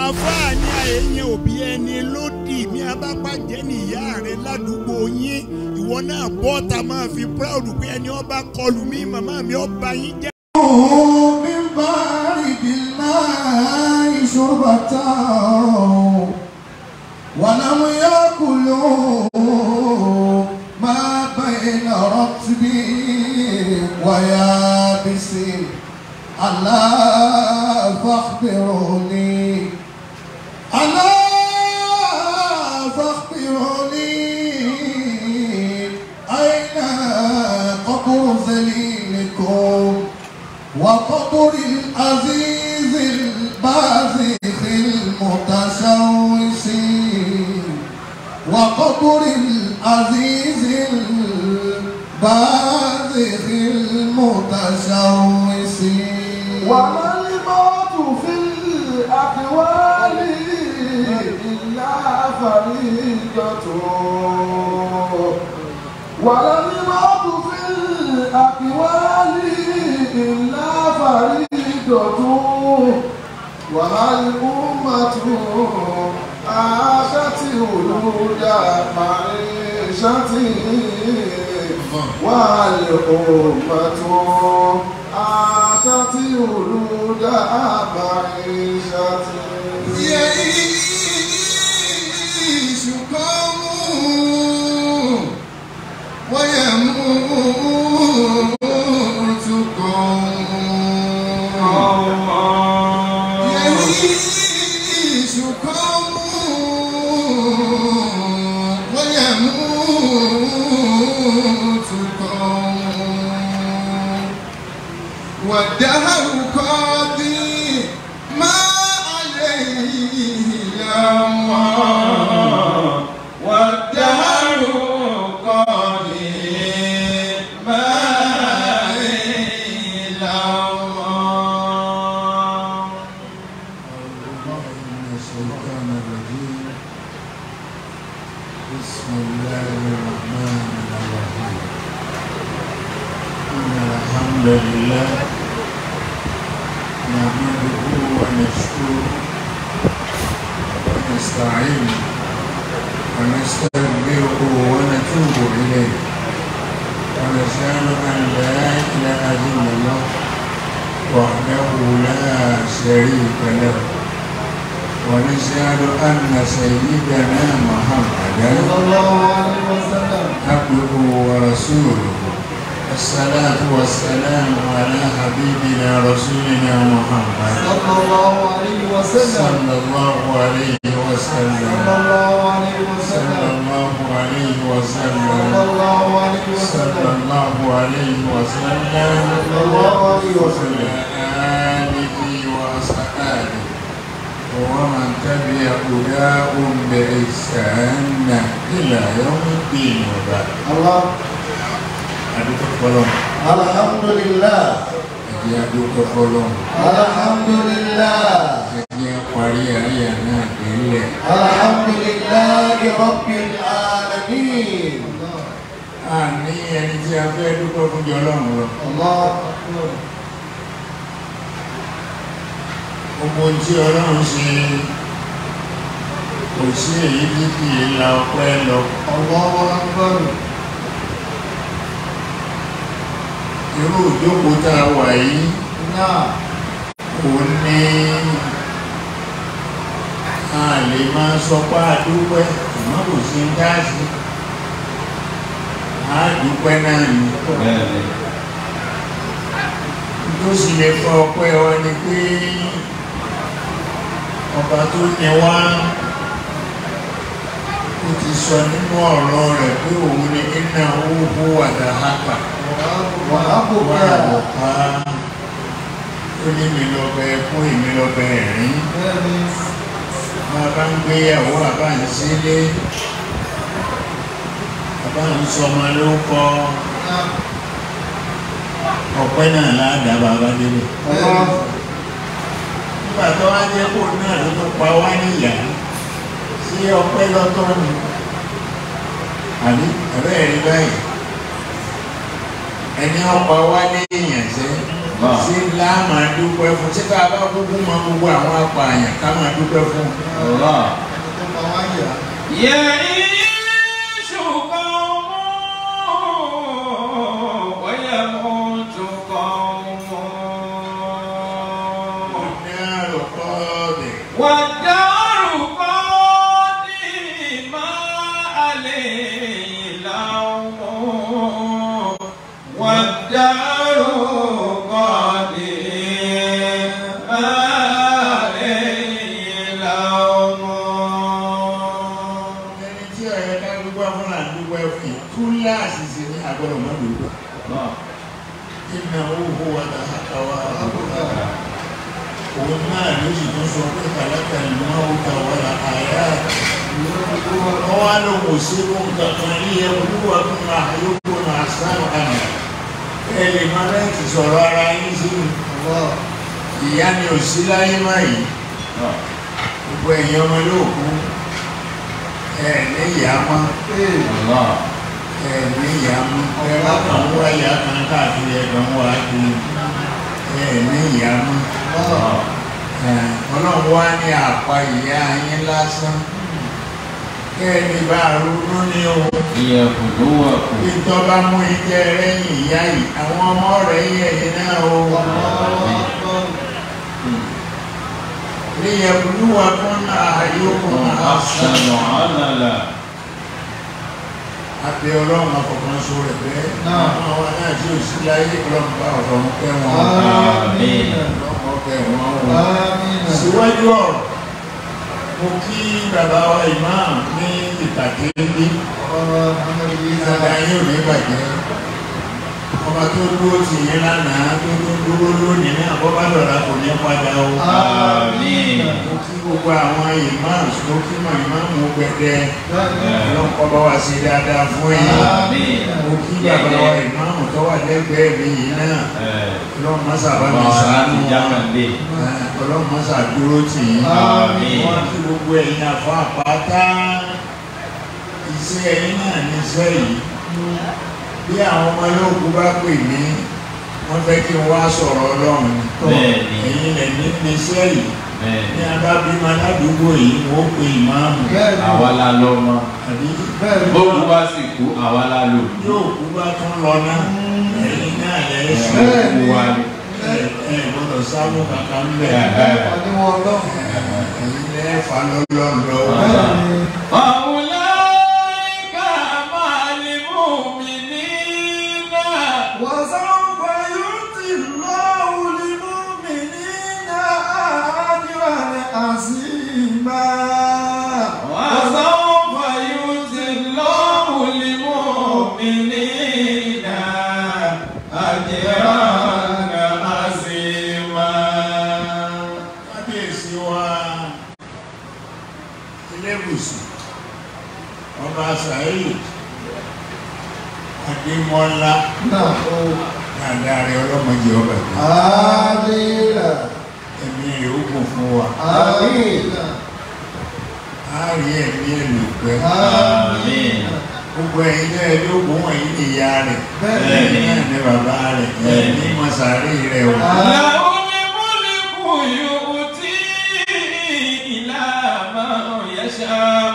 àáfàá ní àyẹ̀yẹ òbí ẹni lódì ní abápàjẹ́ ní ìyá rẹ̀ ládùúgbò yín ìwọ náà bọ́ ta máa fi proud pé ẹni ọba kọlù mí màmá mi ọba yín jẹ́. من بارد الماء شربة ولم يأكلوا ما بين رطب ويابس ألا فاخبروني ألا فاخبروني أين قبر ذليلكم وقبر العزيز البازخ المتشوش وقبر العزيز البازخ المتشوش وما الموت في الأقوال إلا فريدة ولا الموت في الأقوال إلا فريدة وهل أمة عاشت ولود معيشة وهل أمة عاشت ولود معيشة يعيش قوم ويموت قوم يعيش قوم ويموت قوم والدهر قاضي ما عليه يوم والدهر قاضي ما عليه يوم الشيطان الرجيم بسم الله الرحمن الرحيم إن الحمد لله نحمده ونشكره ونستعينه ونستغفره ونتوب إليه ونشهد أن لا إله إلا الله وحده لا شريك له ونشهد أن سيدنا محمدا صلى الله عليه وسلم عبده ورسوله الصلاة والسلام على حبيبنا رسولنا محمد صلى الله عليه وسلم صلى الله عليه وسلم صلى الله عليه صلى وسلم الله عليه صلى وسلم الله عليه صلى وسلم الله عليه وسلم صلى الله عليه وعلى وسلم آله وأصحابه ومن تبع هداهم بإحسان إلى يوم الدين وبعد الله adúgbò fọlọ́ الحمد لله ẹ̀jẹ̀ adúgbò fọlọ́ الحمد لله ẹ̀jẹ̀ parí ayé náà délẹ̀ الحمد لله رب العالمين a ní ẹni tí a fẹ́ dúpẹ́ fún jọ lọ́run lọ الله أكبر gbogbo tí ọlọ́run ṣe kò sí èyí tí kì í la ọpẹ́ lọ الله أكبر irú ìjókòó tá a wà yìí نعم kò ní a lè máa sọ pé a dúpẹ́ ṣùgbọ́n kò sí ń dá sí a dúpẹ́ náà ni tó sì lè fọ ọpẹ́ wa ni pé ọba tó yẹ wá ó ti sọ nínú ọ̀rọ̀ rẹ̀ pé òun ni iná owó wàdáhàkà وأبوك wà lọ́pá ó ní mi lọ bẹ fún èmi lọ bẹ ẹ̀rín máa bá ń gbéyàwó àbá ń sílé àbá ń sọmọ ló kọ ọpẹ́ náà ládàá bàbá délé nígbà tó wá jẹ́ kó náà ló tó pa wá níyà sí ọpẹ́ lọ́tọ̀ ni àbí ọ̀rẹ́ rí báyìí ẹni ọ̀pá wá ní èèyàn sẹ́ ṣé ńlá máa dúpẹ́ fún ṣé ká bá kúkú mọ gbogbo àwọn apààyàn ká máa dúpẹ́ fún. Ẹni tó pa wá yà. يعيش قوم ويموت قوم ọ̀nà àròkọ́ọ̀dẹ̀ والدار قادما عليه لوم والدار قادما عليه لوم ẹni tí ọ̀yẹ́ ká dúpẹ́ fún là ń dúpẹ́ fún yìí túláàsì sí ní agbọ́dọ̀ mọ́ dúpẹ́. ìnà owó wa là á kà wá òun náà ló sì tún sọ pé kàlákà ìlú máa ń ta wà lá àyà wọ́n wá ló kò sí ohun kankan ní ẹ olúwa fún ma yókù máa sáré àná ẹ lè má lẹ́yìn sọ̀rọ̀ ara yín sínú ìyá ni ò sí láyé má yìí gbogbo ẹ̀yin ọmọ yóò kú ẹ ní ìyá mọ́ ẹ ní ìyá mọ́ ẹ bá kàn wá ìyá kan káàkiri ẹ kàn wá kiri ẹ ní ìyá mọ́ ẹ ọlọ́run wá ní àpá ìyá yín lásán kẹ́ẹ̀ni bá ronú ní o bí tó bá mú ìjẹ rẹ́yìn ìyá yìí àwọn ọmọ rẹ̀ yẹ̀ yín náà o. ليبلوكم أيكم أحسن àti ọlọ́run afọ̀kan so rẹ̀ bẹ́ẹ̀ Náà. àwọn àwọn náà tí ò sí láyé ọlọ́run bá ọ̀rọ̀ ń pẹ́ wọn Àmín. ọlọ́run pẹ́ wọn o. Àmín. síwájú ọ̀rọ̀ mo kí bàbá wa imam ní ìpàdé ní Ọ̀rọ̀ Muhammad Isa. ìsàlẹ̀ ayé ò ní bàjẹ́ ọba tó dúró tì yín lánàá tó tó dúró lónìí ní àbọ̀bálọ̀lá kò ní padà o. Àmín. mo kí gbogbo àwọn imams mo kí mọ̀ ìmáàmù gbẹdẹ Bẹ́ẹ̀ni. ọlọ́pọ̀ bá wá sí dáadáa fún yín. Àmín. mo kí bàbá wa ìmáàmù tó wà lẹ́gbẹ̀ẹ́ mi yìí náà ọlọ́run mọ́sà bá mi sàánú wọn ọlọ́run mọ́sà dúró tì yín. Àmín. wọ́n kí gbogbo ẹ̀yin àfọ àpáta iṣẹ́ ẹ̀yin náà níṣẹ́ yìí bí àwọn ọmọ olóògùn bá pè mí wọ́n fẹ́ kí n wá sọ̀rọ̀ ọlọ́run Bẹ́ẹ̀ni. ẹ̀yin lẹ̀ ní níṣẹ́ yìí ní Bẹ́ẹ̀ni. abábímọ aládùúgbò yìí wọ́n pe ìmáàmù Bẹ́ẹ̀ni. Àwa la lọ mọ. àbí Bẹ́ẹ̀ni. Bóòlù bá sì kú, àwa la lò. yóò kú bá tún lọ náà ẹ̀yin náà lẹ̀ ṣe Bẹ́ẹ̀ni. Wa ni. ẹ ẹ gbọ́dọ̀ sáwọ́ kankan bẹ̀ Àdéhùn ọlọ́run. ẹ̀yin lẹ̀ fà lọ́lọ́run lọ́wọ́. Bẹ́ẹ̀ni. أولئك مع المؤمنين وسوف يؤتي الله المؤمنين أجرا عظيما وسوف يؤتي الله المؤمنين أجرا عظيما kábíyèsí wa ilébùsù ọba sàáyì adémọlá náà ó dáadáa rẹ ọlọ́mọdé ọba ìlú àmìnà ẹ̀mí rẹ̀ ó kún fún wa àmìnà á rí ẹ̀mí ẹ̀ lò pẹ́ àmìnà gbogbo ẹ̀yin náà lóògùn wọ̀nyí ní ìyá rẹ̀ Bẹ́ẹ̀ni. ẹ̀yin náà ní bàbá rẹ̀ ẹ̀mí mọ̀sáré rẹ̀ o. له الملك يؤتي إلى من يشاء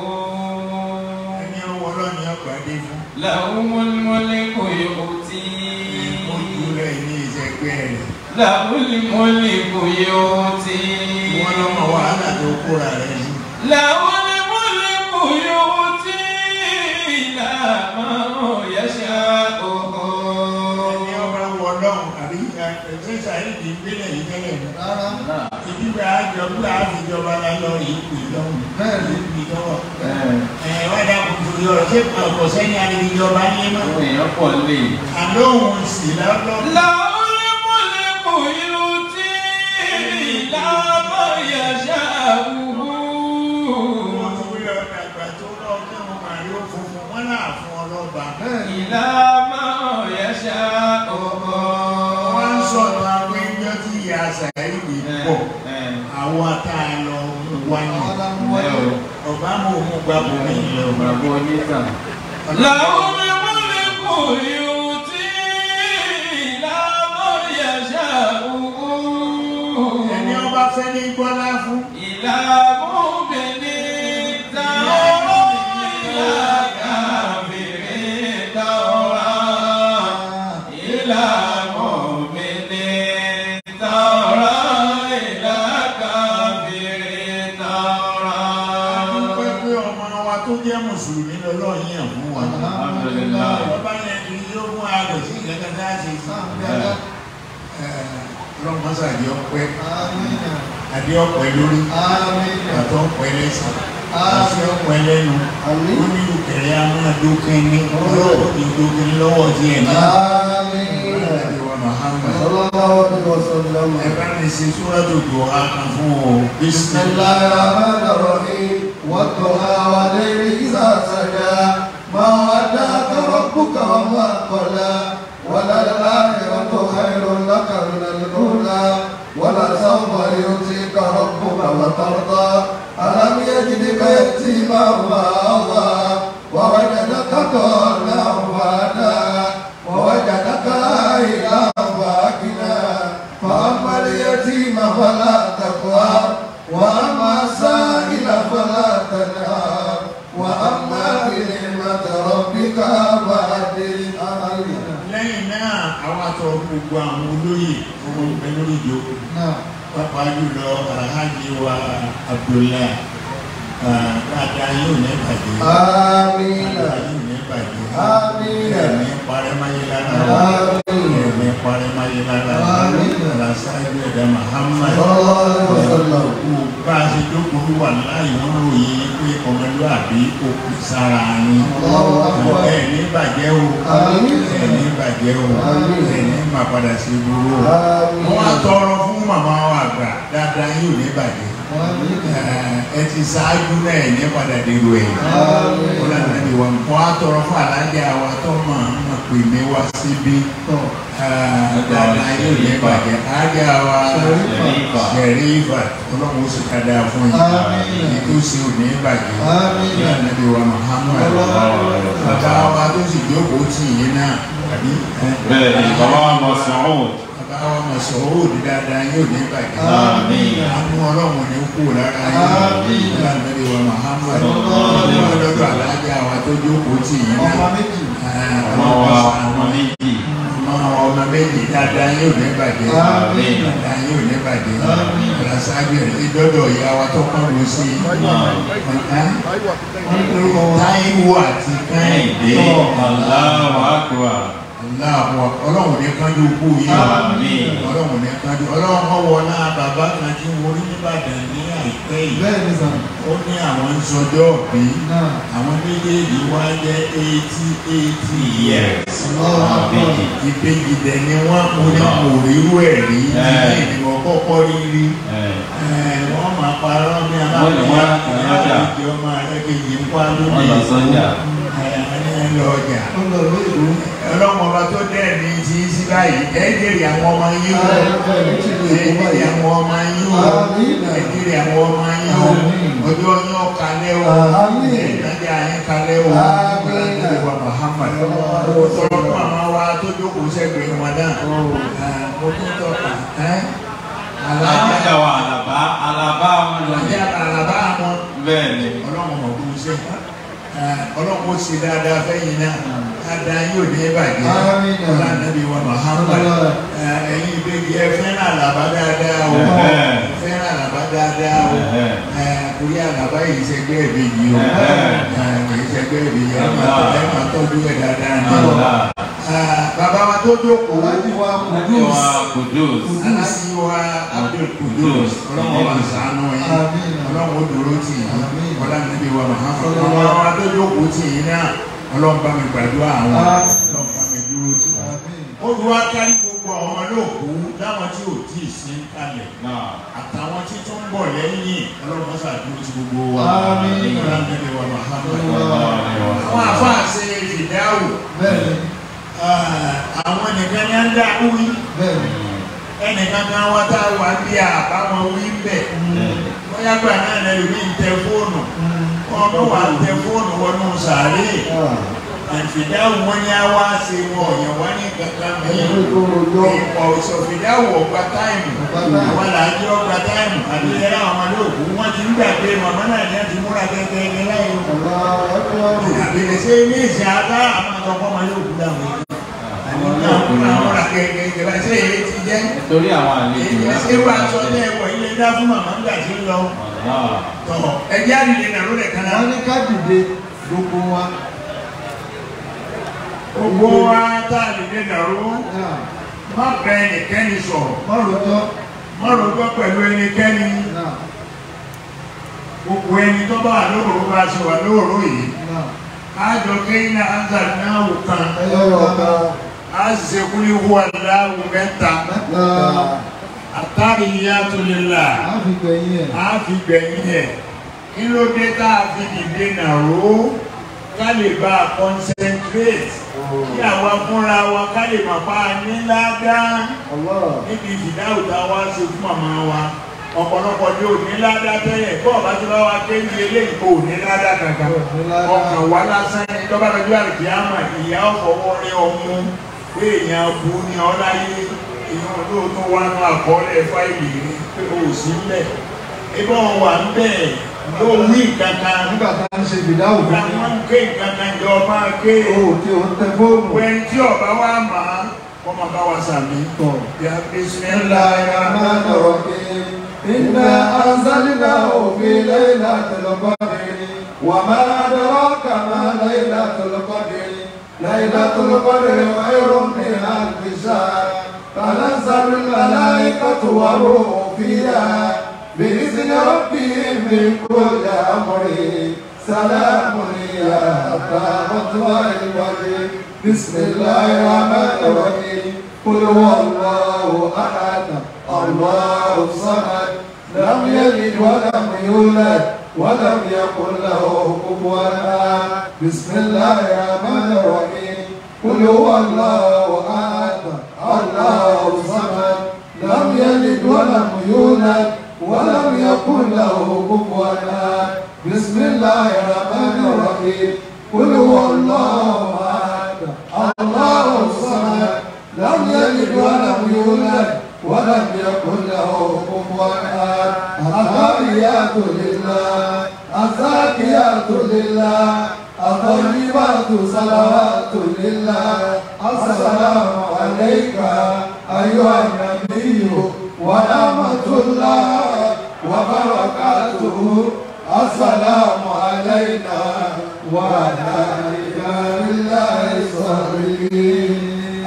ẹni ọwọ́ ọlọ́ni ọgbàdé fún له الملك يؤتي ojú rẹ̀ ní ìṣẹ́gbẹ́ rẹ̀ له الملك يؤتي wọ́n lọ́mọ wàhálà tó kóra rẹ̀ sí. له الملك يؤتي إلى من يشاء ẹni ọba wọ ọlọ́run àbí ẹ̀ṣẹ̀ sàyídì ìgbélẹ̀ yìí tẹ́lẹ̀ ní. rárá ìdíbẹ̀ àjọ bí àfijọba lálọ́ yìí pè lọ́hùn. Bẹ́ẹ̀ni. ìpè lọ́wọ́. ẹ̀ wá dàkún torí ọ̀rọ̀ ṣé ọkọ̀ sẹ́yìn àdìgbìjọba ní mọ́. Àwọn èèyàn pọ̀ lè. àlóhùn sì lọ́lọ́. له الملك يؤتي إلى من يشاء wọ́n ti wí ọ̀dà àgbà tó lọ kí wọ́n máa rí òfófó wọn náà fún ọlọ́ba. bẹ́ẹ̀ni إلى من يشاء wọ́n ń sọ̀rọ̀ àwọn ẹjọ́ tí ìyá sàyídì pọ̀ àwọn tá a lọ wá ní. ọlámúwájú ọba mọ̀ òun gbàgbọ́ mi lọ. Bàbá oníkà. Làwọn ọmọ ẹ̀kọ́ lè kó yóò tí ìlànà yẹ̀ṣẹ̀ gbọ́lá fún. إلى مؤمن ترى إلى كافر ترى إلى مؤمن ترى إلى كافر dúpẹ́ ترى pé ọmọ wa tó jẹ́ mùsùlùmí lọ́lọ́run yàn fún wa. Alhamdulillah. bàbá yẹn kì í yóò mú àgbẹ̀ sí ìgbẹ́kẹ̀ tá a ṣe fún ọlọ́mọṣà àdé ọpẹ́ àdé ọpẹ́ lórí àtọ́ ọpẹ́ lẹ́sìn àti ọpẹ́ lẹ́nu ó ní ìkẹrẹ amúnadókè ní ọlọ́wọ́ ní dókè ní lọ́wọ́ díẹ̀ ní àdéhùn Muhammad ẹ bá mi ṣe súrádù dùn á kan fún o بسم الله الرحمن الرحيم والضحى والليل إذا سجى ما ودعك ربك وما قلى وللآخرة خير لك من الأولى ولسوف يؤتيك ربك وترضى ألم يجدك يتيما فآوى ووجدك ضالا فهدى ووجدك عائلا فأغنى فأما اليتيم فلا تقهر وأما السائل فلا تنهر وأما بنعمة ربك فحدث lẹ́yìn náà àwọn àtọ̀ gbogbo àwọn olóyè ọmọ ìgbẹ́ lórí ìjókòó pápá jùlọ alhaji wa abdullahi ah, dáadáa yóò ní bàjẹ́ آمين dáadáa yóò ní bàjẹ́ Àmín. ẹ̀mí parẹ́máyé lára Àmín. ẹ̀mí parẹ́máyé lára Àmín. alasáájú ẹ̀dá muhammad صلى الله عليه وسلم kú bá a ṣe jókòó wà láàyè wọn ròyìn pé ọmọlúwàbí òkú sára ni Allahu Akbar. ẹ̀ní bàjẹ́ o Àmín. ẹ̀ní bàjẹ́ o Àmín. ẹ̀ní máa padà sí burú o Àmín. wọ́n á tọrọ fún màmá wa àgbà dáadáa yóò ní bàjẹ́ ẹ ti ṣáájú náà ẹ̀ ní padà dèrò ẹ̀ Àmín. wọ́n lànà ní wọn wọ́n á tọrọ fún alájà wa tó máa ń pè mí wá síbí dáadáa yóò ní bàjẹ́ alájà wa Sharifa. Sharifa ọlọ́run ó sì ká dáa fún yín Àmín. ètò sí ò ní bàjẹ́ Àmín. lànà ní wa Muhammad bàbá wa tó sì jókòó tì yín náà àbí ẹ, bẹ́ẹ̀ni bàbá wa Mas'ud bàbá wa Mas'ud òdì dáadáa yóò ní bàjẹ́ Àmín. àánú ọlọ́run ní kú lára Àmín. yín lànà ní wa Muhammad Sallallahu alaihi wọ́n lọ́dọ̀ alájà wa tó jókòó tì yín náà ọmọ méjì ọmọ wa ọmọ méjì ọmọ ọmọ méjì dáadáa yóò ní bàjẹ́ Àmín. dáadáa yóò ní bàjẹ́ Àmín. ọ̀làṣáájú ẹ̀ ìdọ́dọ̀ ìyá wa tó kọ́ ló sí táíwò àti kẹ́hìndé kẹ́hìndé Allahu Akbar aláàbọ̀ ọlọ́run ní kánjú kú yìí Àmín. ọlọ́run ní kánjú ọlọ́run kọ́ wọ náà bàbá kan tí mo rí nìbàdàn ní àìpẹ́ yìí bẹ́ẹ̀ ni sàn ó ní àwọn ń sọjọ́ bí náà àwọn méjèèjì wá jẹ́ eighty eighty years Allahu Akbar. ìbejì dẹ̀ ni wọ́n mo ní mo rírú ẹ̀ rí Ẹ̀. ilé ìdìbò kọ́kọ́ rí rí ẹ̀ ẹ̀, wọ́n máa parọ́ ní Wọ́n lè wá ọjà. ìdí ọmọ ẹlẹ́kẹ̀jì ń pa wọ́n lónìí lọ sọ́jà ẹ̀, ẹni ẹ̀ lọ ọjà ó lọ lóyìnbó ọlọ́mọ ọba tó dẹ̀ ní ti sí báyìí ẹ̀ jèrè àwọn ọmọ yín o Ẹ̀, ẹ̀, ní ti lè ẹ̀ kó jèrè báyìí. àwọn ọmọ yín o Àmín. ẹ̀ jèrè àwọn ọmọ yín o Àmín. ọjọ́ yín ọ̀kalẹ̀ o Àmín. ẹ̀ ìtajà yín kalẹ̀ o Àmín. ìwà Muhammad Àmín. sọ̀rọ̀ fún àmọ́ wa tó jókòó sẹ́gbẹ̀ẹ́ wọn náà ẹ̀, mo tún tọ́ka ẹ̀ alájà alájà wa àlàbá àlàbá wọn lọ alájà àlàbá wọn bẹ́ẹ̀ni ọlọ́run mọ̀ kó ṣe ọlọ́run ó ṣe dáadáa fẹ́yìn náà dáadáa yóò ní bàjẹ́ Àmín. ọlọ́nàbí wa Muhammad ẹ̀yin ìbejì ẹ fẹ́ràn àlàbá dáadáa o Ẹ̀hẹ́. ẹ fẹ́ràn àlàbá dáadáa o Ẹ̀hẹ́. ẹ̀, torí àlàbá yìí ṣẹgbẹ́ ìbejì o Ẹ̀hẹ́. ẹ̀, kì í ṣẹgbẹ́ ìbejì ẹ máa Allah. ẹ máa tọ́jú ẹ̀ dáadáa ní àlà ẹ̀, bàbá wa tó jókòó aláàjì wa alájà kùdùs wa Kudus aláàjì wa Abdul Kudus ọlọ́run wa ṣàánú yín Àmín. ọlọ́run ó dúró tì yín Àmín. ọlọ́run wa Muhammad Sallallahu àwọn wa tó jókòó tì yín náà ọlọ́run bá mi gbàdúrà àwọn Àmín. ọlọ́run bá mi dúró tì yín. Àmín. olùwà kárí gbogbo àwọn olóòkú láwọn tí ò tí ì sí kalẹ̀ náà àtàwọn tí tó ń bọ̀ lẹ́yìn ọlọ́run mọ́sá dúró ti gbogbo wa Àmín. ọlọ́run wa Muhammad Sallallahu àwọn àfáà ṣe fìdáwò bẹ́ẹ̀ ni àwọn nìkan ní á ń dá wí bẹ́ẹ̀ ni ẹnìkan kan wá tá a wà bí àbáwọn wí bẹ̀ bóyá gbà náà lẹ́nu mi ń tẹ fóònù wọn bá wà ń tẹ fóònù wọnú sàárè àfìdáwò wọn ni a wá ṣe wọn ọ̀yàn wá ní kankan mi Ẹni tó rojọ́. ìpọ̀ òṣòfìdáwò ọgbà táìmù Ọgbà táìmù. àwọn làájú ọgbà táìmù àbí ẹ̀rọ àwọn olóògùn wọn ti ń gbàgbé màmá náà ní àti múra gẹ́gẹ́ ní láyé Allahu Akbar. àbílẹ̀ ṣe ní ìsìn àbá àwọn àtọkọ́ ọmọ yóò kú dàmú àwọn náà múra múra gẹ́gẹ́ ìjọba ṣe èyí ti jẹ́ Nítorí àwọn àlejò èyí ṣe wà sọ ní ẹ̀wọ̀ ilé dá fún màmá ńgbà tí ń lọ Allah. tọ̀ ẹ̀jẹ̀ àdìdè nàró lẹ̀ kan náà Wọ́n ní ká dìde gbogbo wa. gbogbo wa tá a lè dé nàró Náà, má bẹ ẹnikẹ́ni sọ̀rọ̀ Má rojọ́. má rojọ́ pẹ̀lú ẹnikẹ́ni Náà, gbogbo ẹni tó bá wà lóòrò bá ṣe wà lóòrò yìí náà. ájọ kéyìn áńsà náà wò kan Ẹyọ ọ̀kan. á sì ṣe kúlí hu aláwò mẹ́ta Mẹ́ta. àtàrí ìyá tó lè là Á fi gbẹ̀yìn ẹ̀. á fi gbẹ̀yìn ẹ̀ kí ló dé tá a fi dìde nàró ká lè bá a concentrate kí àwa fúnra wa ká lè mọ̀ pa ní ládàá Allah. níbi ìdáhùn tá a wá ṣe fún màmá wa ọ̀pọ̀lọpọ̀ ní òní ládá tẹ́lẹ̀ bọ́ ọ̀bá tí wọ́n wá ké ní eléyìí kò ní ládá kankan Kò ní ládá. ọkàn wá lásán ní tọ́ba lọ́jọ́ àrùkí àmà ìyá ọ̀fọwọ́ rí ọmú pé èèyàn bu ní ọláyé ìyẹn olóòótọ́ wá ní àkọọ́lẹ̀ fáìlì rí pé o ò sí ńbẹ̀ ibà wà ń bẹ̀ yóò wí kankan Nígbà tá a ń ṣe ìdáhùn fún mi. àwọn ń ké kankan jọ máa ké O ò tí o ń tẹ fóònù. wẹ́n tí ọba wa máa kọ́ máa bá wa sàmì. Tọ̀. Ya Bismillahirrahmanirrahim. Inna anzalnahu fi laylatil qadr. Wa ma adraka ma laylatul qadr. Laylatul qadr khayrun min alfi shahr. Tanazzalul malaikatu war-ruhu fiha بإذن ربهم من كل أمر سلام هي حتى مطلع الفجر بسم الله الرحمن الرحيم قل هو الله أحد الله الصمد لم يلد ولم يولد ولم يكن له كفوا أحد بسم الله الرحمن الرحيم قل هو الله أحد الله الصمد لم يلد ولم يولد ولم يكن له كفوا احد بسم الله الرحمن الرحيم قل هو الله احد الله الصمد لم يلد ولم يولد ولم يكن له كفوا احد التحيات لله الزاكيات لله الطيبات صلوات لله السلام عليك ايها النبي ورحمة الله وبركاته السلام علينا وعلى عباد الله الصالحين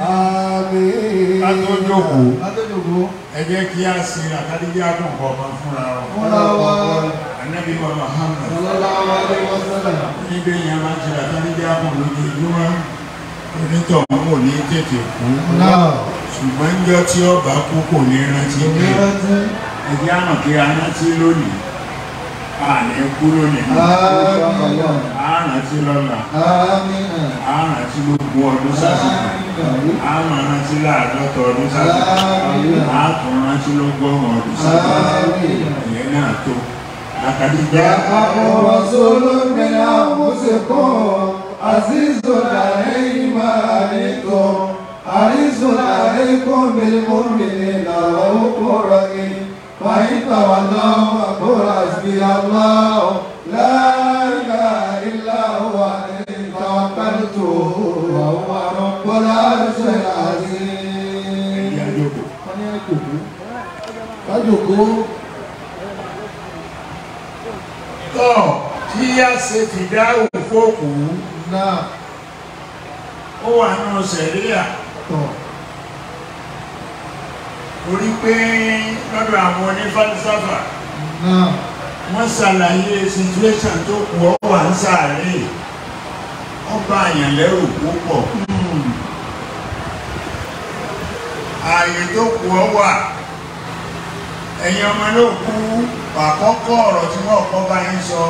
آمين Atójókòó. Atójókòó. ẹ jẹ́ kí a sin àtàlíjá dùn kọ̀ọ̀kan fúnra wa. Fúnra wa. Ànábì wa Muhammad. Sallallahu alaihi wasallam. níbi yẹn máa ń ṣe àtàlíjá dùn lójoojúmọ́. onítọ̀hún ò ní tètè kú. Náà. ṣùgbọ́n ńjọ́ tí ọba kú kò ní rántí pé Ìrántí. ẹjẹ́ àmọ̀ kí a rántí lónìí. a ní kú lónìí. Àmín. a rántí lọ́la. Àmín. a rántí gbogbo ọdún sásìkò. Àmín. a máa rántí láàdọ́ta ọdún sásìkò. Àmín. a tún rántí lọ́gọ́rùn-ún ọdún sásìkò. Àmín. ìyẹn náà tó. Àkàdíjà جاءكم رسول من أنفسكم عزيز عليه ما عنتم حريص عليكم بالمؤمنين رؤوف رحيم فإن تولوا فقل حسبي الله لا إله إلا هو عليه توكلت وهو رب العرش العظيم. ẹ̀yà jókòó. wọ́n ní ẹ̀jọ̀kú. kájòkó. tọ́ tí a ṣe fìdáhùn fóòkù náà ó wà nínú sẹ̀ríà tọ̀. torí pé lọ́dọ̀ àwọn onífàlísàfà náà wọ́n ṣàlàyé situation tó kù ọ́ wà ń sàárè ọba àyàn lẹ́rù púpọ̀ ààyè tó kù ọ́ wà ẹ̀yin ọmọ ló kú àkọ́kọ́ ọ̀rọ̀ tí wọ́n kọ́ bá yín sọ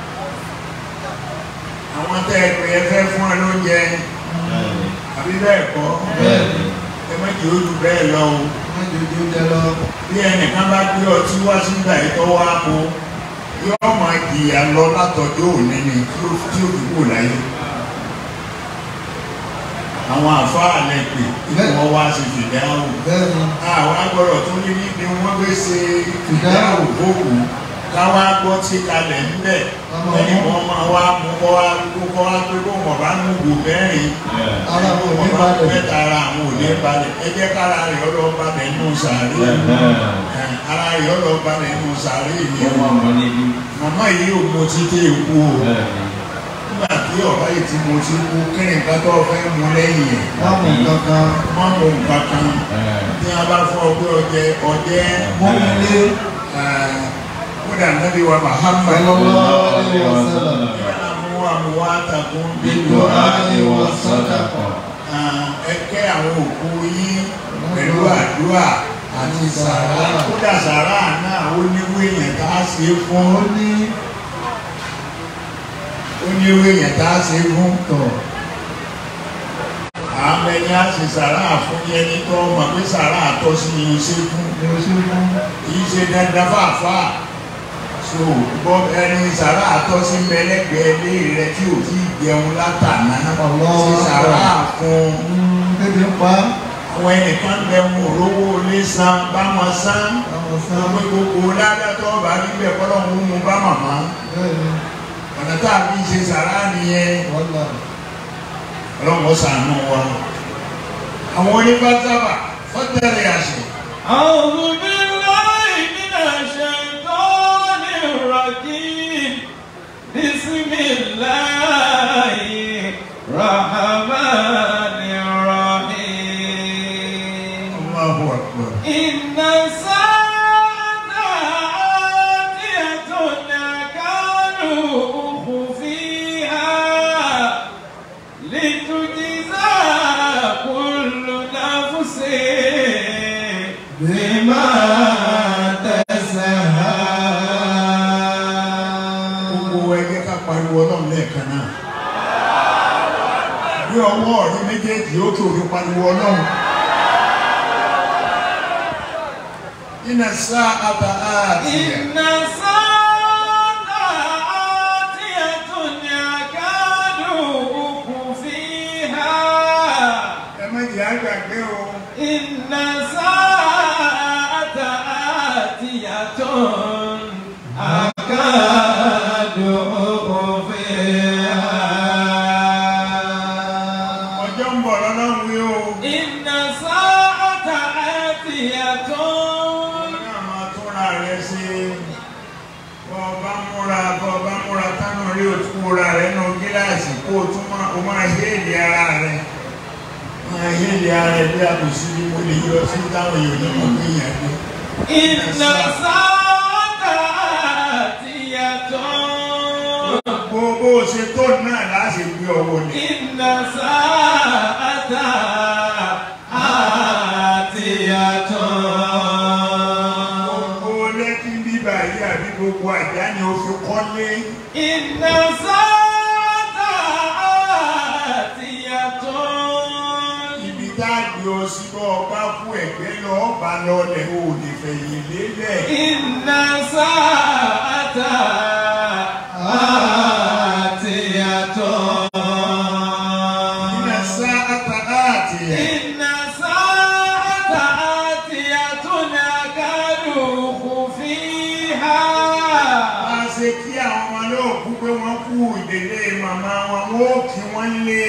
àwọn tẹ́ ẹ pè é fẹ́ fún ẹ lóúnjẹ àbí bẹ́ẹ̀ kọ́ Bẹ́ẹ̀ni. ẹ má jẹ́ ojú bẹ́ẹ̀ lọ o wọ́n jòjò jẹ lọ. bí ẹnìkan bá gbé ọtí wá sígbà yìí tó wá mú yóò máa jìyà lọ látọjọ́ òní ni tí ó tí ó fi kú láyé àwọn àfáà lẹ pè kí wọ́n wá sí fìdáhùn bẹ́ẹ̀ ni àwọn agbọ́dọ̀ tó ní níbi wọ́n gbé ṣe Fìdáhùn. fìdáhùn fókù káwá gbọ́ tí kalẹ̀ ń bẹ̀ Ọmọ ẹni ọmọ. kan máa wá mú kọ́ wá kó kọ́ wá pé kó wọ́n bá nù gò mẹ́rin ara wọn ò ní wọ́n bá balẹ̀ mẹ́ta ara àwọn ò ní balẹ̀ ẹ jẹ́ kára rẹ̀ ọlọ́ balẹ̀ nù sàárè Ẹ̀, ara rẹ̀ ọlọ́ balẹ̀ nù sàárè ni màmá yìí ò mọ títí èkó o nígbà tí ọ̀bá yìí ti mo ti kú kí ni nǹkan tó fẹ́ mu lẹ́yìn ẹ̀ wọ́n mú kankan má mú nǹkan kan tí a bá fọ pé ọjẹ ọjẹ mọ́mílé kódà nàbí wa Muhammad sallallahu alaihi wasallam mú àmúwá àtàkùn Bídò áyé wa sàdákà. ẹ kẹ́ àwọn òkú yín pẹ̀lú àdúrà àti sàrà kódà sàrà náà ó níwó èèyàn tá a ṣe fún ó ní ó níwó èèyàn tá a ṣe fún tọ̀ àwọn ẹni á ṣe sàrà fún yẹn ní tó mọ̀ pé sàrà àtọ́ sí ni ó ṣe fún ní o ṣe fún kìí ṣe dandan fàáfàá so bọ́ ẹni sàrà àtọ́sí mẹlẹ́gbẹ̀ẹ́ lé rẹ tí ò tí ì jẹun látàná Allah. ṣe sàrà fún bébí ń pa àwọn ẹnìkan bẹ wọn olówó lé san bá wọn san àwọn sọ sáà pé gbogbo ládàtọ̀ bá níbẹ̀ kọ́lọ́ ń mú bá màmá bẹ́ẹ̀ ni ọ̀nà tá a fi ṣe sàrà nìyẹn wọ́n là ọlọ́mọ sànú wa àwọn onífàtàbà fọ́tẹ̀rẹ̀ àṣẹ أعوذ بالله من الشيطان الرجيم بسم الله الرحمن الرحيم Allahu Akbar إن الساعة آتية أكاد أخفيها لتجزى كل نفس بما تسعى gbogbo ẹgbẹ́ ká pariwo ọlọ́run lẹ́ẹ̀kan náà bí ọwọ́ ọ̀rí méjèèjì ó kí òfin pariwo ọlọ́run iná sá àbá àtìyà إن الساعة آتية أكاد أخفيها ẹ méjì àgbàgbé o إن الساعة آتية أكاد أخفيها ọjọ́ ń bọ̀ lọ́lọ́run wí o إن الساعة آتية náà máa túnra rẹ ṣe bọ́ ọba múra bọ́ ọba múra tánú rí o tún múra rẹ nù gíláàsì kó o tún máa o máa héèlì ara rẹ máa héèlì ara rẹ bí àbùsí ni mo lè yọ sí táwọn èèyàn ní mọ̀ pé èèyàn gbé. إن الساعة آتية bó bó o ṣe tó náà láti gbé ọwọ́ ni. إن الساعة آتية gbogbo lẹ́kí bíbá yìí àbí gbogbo àjá ni o fi kọ́lé. إن الساعة آتية ibi tá a gbé ọ sí bọ́ ọba fún ẹ̀gbẹ́ lọ ọba lọlẹ̀ o lè fẹ̀yìn lélẹ̀. إن الساعة آتية iná sá àtàláàtì ẹ̀. إن الساعة آتية أكاد أخفيها a ṣe kí àwọn ọmọ náà kú pé wọ́n kú ìdílé màmá wọn wọ́n ó kí wọ́n lé.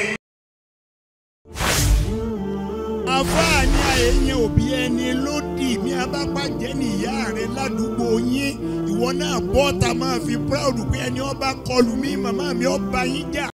àfáàní àyẹ̀yẹ òbí ẹni lódì mi abápàjẹ́ nìyá rẹ ládùúgbò yín ìwọ náà bọ́ta máa fi proud pé ẹni ọba kọlù mí màmá mi ọba yín jà.